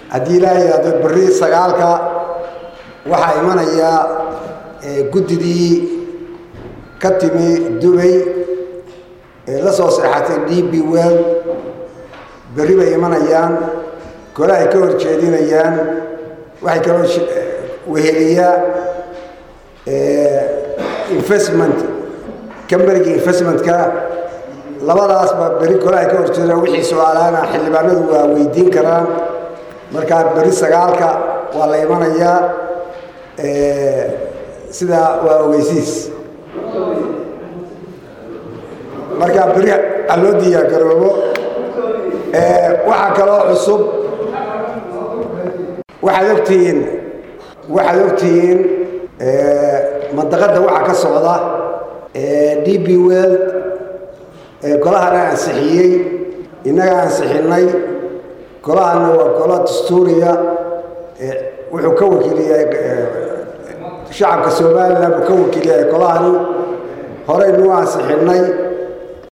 haddii ilaa yidhaahdo berri sagaalka waxaa imanaya guddidii ka timi dubay ee la soo seexatay d b well berri bay imanayaan kole ay ka horjeedinayaan waxay kaloo weheliyaa investment camberigi investmentka labadaasba berri kole ay ka horjeedaan wixii su-aalaana xildhibaanadu waa weydiin karaan markaa berri sagaalka waa la imanayaa sidaa waa ogeysiis markaa berri ha loo diyaar garoobo waxaa kaloo cusub waxaad ogtihiin waxaad ogtihiin mandaqadda waxaa ka socda d b world golahana ansixiyey innaga ansixinnay golahana waa golo dastuuriya wuxuu ka wakiiliyahay shacabka somalilan uu ka wakiiliyahay golahani horeynuu ansixinnay